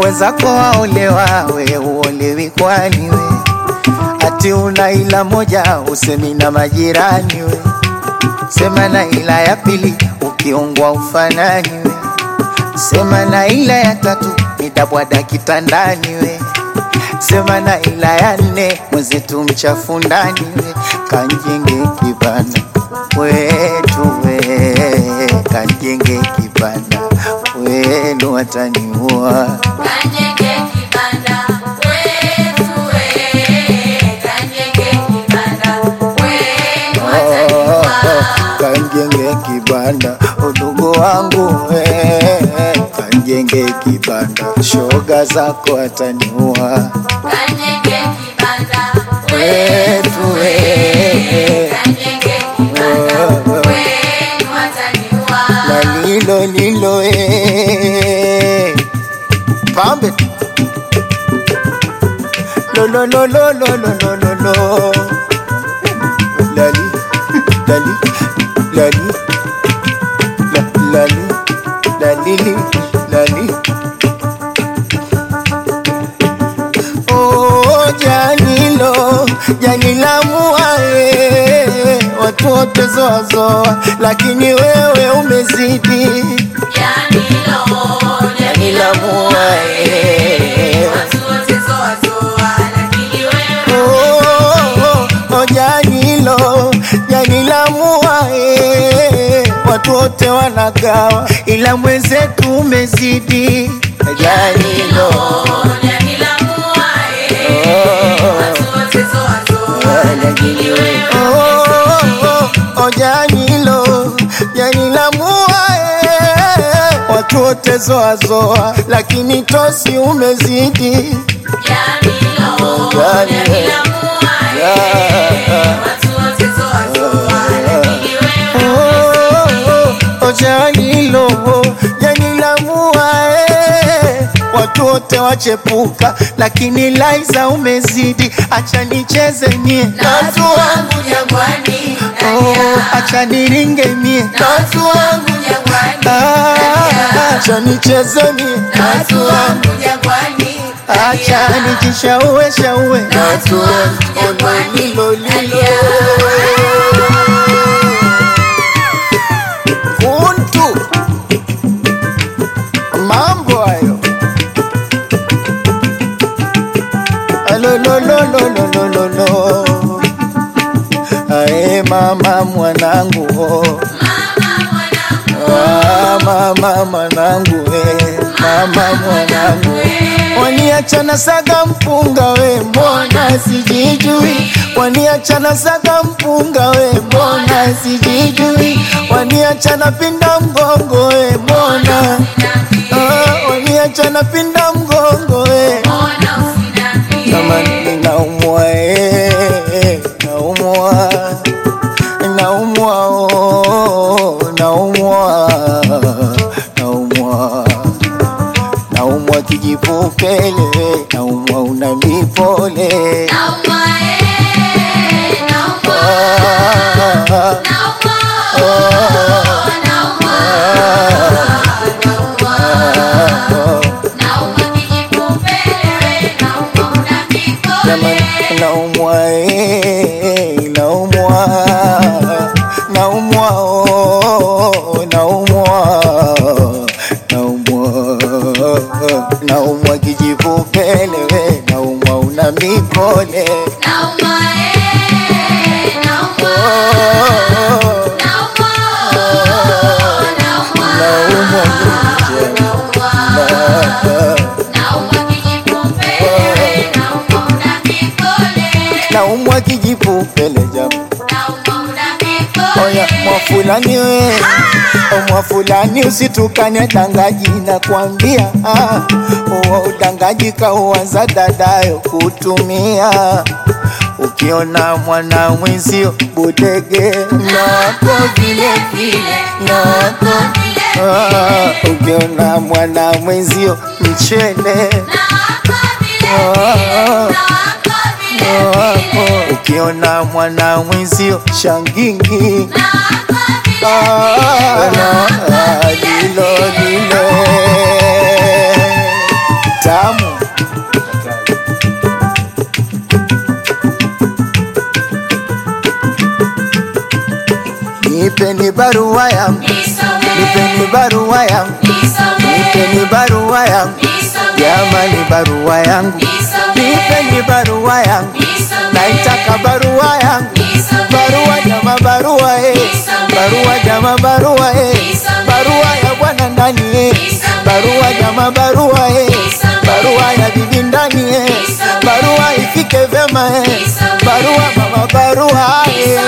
wenzako waolewa, we uolewi kwani we? Ati una ila moja usemi na majirani we, sema na ila ya pili ukiongwa ufanani we, sema na ila ya tatu nitabwada kitandani we, sema na ila ya nne mwenzetu mchafu ndani we, kanjenge kibanda wetu we, kanjenge kibanda wenu wataniua Kanyenge kibanda wetu we, kanyenge kibanda wenu wataniua. kanjenge kibanda udugu wangu we, kanjenge kibanda shoga zako ataniua Kanyenge kibanda wetu we, kanyenge kibanda wenu wataniua. na lilo lilo e, pambe lolololololololo lali lali lali la- lali lalili lali Oh, janilo janila muae watu wote zoazoa, lakini wewe umezidi Janilo, janila muae watu wote zoa zoa, lakini wewe Oh, oh, janilo janila muae watu wote wanagawa, ila mwenzetu umezidi janilo Janila muae, watu wote zoa zoa, lakini wewe Oh, oh, oh, janilo janila muae watu wote zoazoa, lakini tosi umezidi Janilo, Jani- Janila muae, watu wote zoa zoa, lakini wewe Oh, oh, janilo janila muae watu wote wachepuka, lakini Laiza umezidi, acha nicheze mie na watu wangu jangwani, Oh, acha niringe mie na watu wangu jangwani, Ah, acha nicheze mie na watu wangu jangwani, acha nijishaue shaue na watu wangu jangwani, lilo lilo kuntu mambo hayo alololololololo ae mama mwanangu oh. Ah, mama mwanangu we mama mwanangu waniachana saga mpunga we mbona sijijui waniachana saga mpunga we mbona sijijui waniachana pinda mgongo we mbona ah, waniachana pinda mgongo we kama ninaumwa eh, naumwa naumwa oh, naumwa naumwa naumwa kijipupele naumwa una mipole Ah, Jamani, naumwa eh, naumwa naumwa oh, naumwa naumwa naumwa kijipupele we naumwa una mipole oh, naumwa naumwa kijipupele jamaa Oya mwafulani we O mwafulani usitukane dangaji nakwambia ah, uwa udangaji kauanza dadayo kutumia ukiona mwana mwenzio budege nako vile vile nako ah, ukiona mwana mwenzio mchele ah, wako ukiona mwana mwenzio shangingi Ah, ah, lilo lilo barua yangu, Nisome, nipeni barua yangu, nisome, nipeni barua yangu, nisome, jamani barua yangu, nisome, nipeni barua yangu, nisome, naitaka barua yangu, nisome, barua jama barua eh, barua jama barua eh, barua ya bwana ndani eh, barua jama barua eh, barua ya bibi ndani eh, barua ifike vyema eh, barua mama barua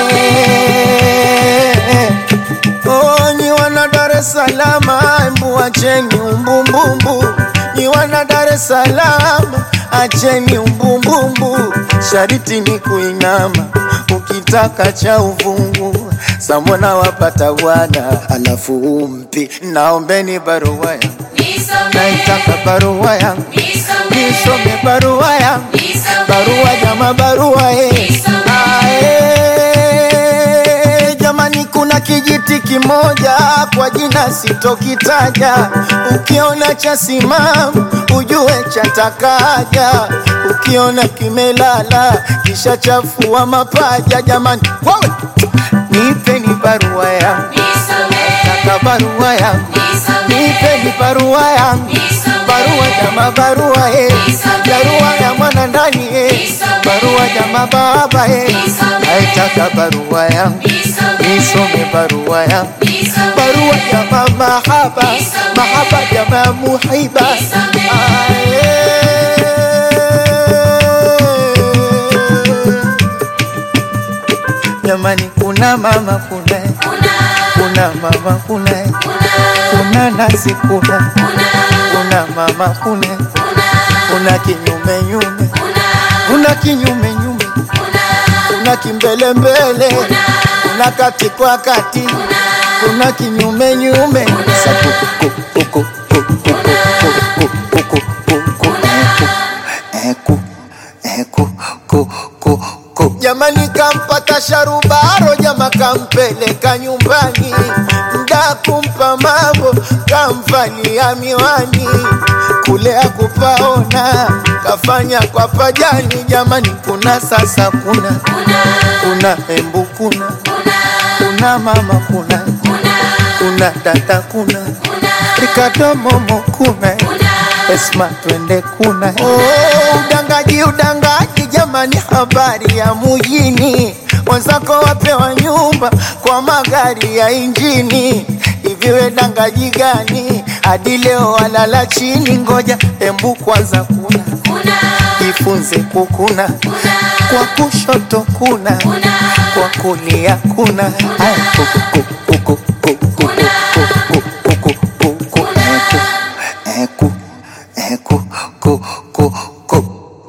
eh. Oh, ni wana Dar es Salaam, embu acheni umbumbumbu. Ni wana Dar es Salaam, acheni umbumbumbu. Shariti ni kuinama, ukitaka cha uvungu. Samona wapata bwana, alafu umpi. Naombeni barua yangu, nisome, naitaka barua yangu, nisome, nisome barua yangu, nisome, barua jama barua eh. Ae, jamani, kuna kijiti kimoja kwa jina sitokitaja. Ukiona cha simamu ujue chatakaja, ukiona kimelala kisha chafua mapaja. Jamani, wewe nipeni barua yangu, nisome, taka barua yangu, nisome, nipeni barua yangu nisome, barua jama barua eh, barua ya mwana ndani eh, barua jama baba eh, naitaka barua yangu nisome barua yangu barua jama mahaba mahaba jama muhiba Ae. jamani kuna mama kuna kuna mama kuna kuna nasi kuna kuna mama kuna kuna kinyume nyume kuna kinyume nyume kuna kimbele mbele kuna kati kwa kati kuna kinyume nyume Sa- ku- ku- ku- ku- ku- ku- ku- ku- ku- ku- ku- eh, ku- eh, ku- ku- ku- ku. jamani kampata sharubaro jama kampeleka nyumbani mda kumpa mambo kamvalia miwani kule akupaona kafanya kwa pajani jamani kuna sasa kuna kuna embu kuna kuna mama kuna kuna dada kuna rikadomomo kuna esma twende kuna oh, udangaji udangaji jamani habari ya mujini wenzako wapewa nyumba kwa magari ya injini iviwe dangaji gani hadi leo walala chini ngoja embu kwanza kuna jifunze kukuna kwa kushoto kuna kwa kulia kuna Aya, ku- ku- ku- ku- ku- ku- ku- ku- ku- ku- ku- ku- eh, ku- eh, ku- eh, ku- ku- ku- ku.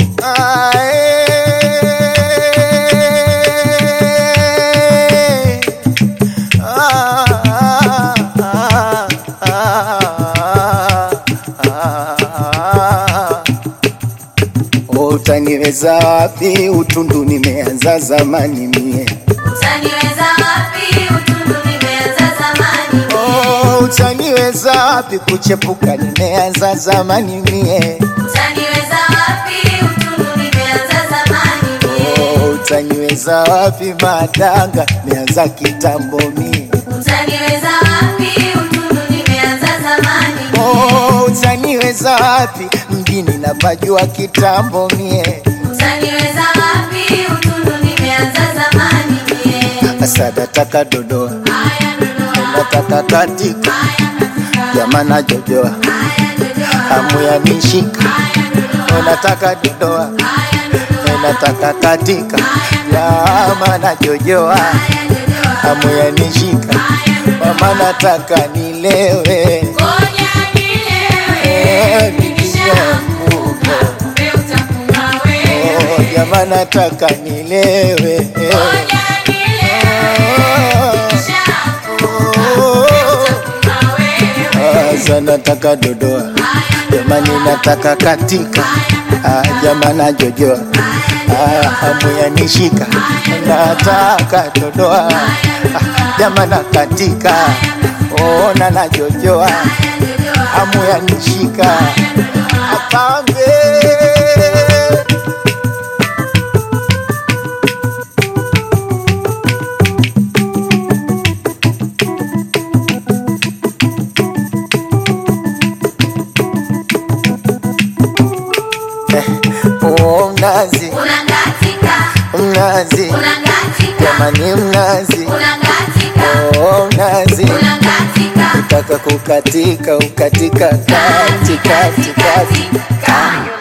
Ae. Ah, ah, ah, ah, ah. Utaniweza wapi? Utundu nimeanza zamani mie. Utaniweza wapi? Utundu nimeanza zamani. Oh, utaniweza wapi? Kuchepuka nimeanza zamani mie. Utaniweza wapi? Utundu nimeanza zamani. Oh, utaniweza wapi? Madanga nimeanza kitambo mie. Utaniweza wapi? Utundu nimeanza zamani. Oh, utaniweza wapi? Mjini napajua kitambo mie. Utaniweza wapi? Utundu nimeanza zamani. Asa nataka dodoa, Haya Dodoma, nataka katika, haya katika, jamana jojoa, haya Dodoma, hamu ya nishika, haya Dodoma, nataka dodoa, haya Dodoma, nataka katika, jamana jojoa, haya Dodoma. hamu ya nishika, mama nataka nilewe, Ngoja nilewe, nikishaanguka, kumbe utakuwa wewe. oh, jamaa nataka nilewe, Ngoja nilewe, nikishaanguka, oh, utakuwa wewe. asa nataka dodoa jamani nataka katika ah, jamana jojoa ah, hamu ya nishika nataka dodoa ah, jamana katika ona na jojoa hamu ya nishika apambe mnazi unakatika, mnazi unakatika, jamani mnazi unakatika, oh, mnazi unakatika, taka kukatika ukatika kati kati kati kati,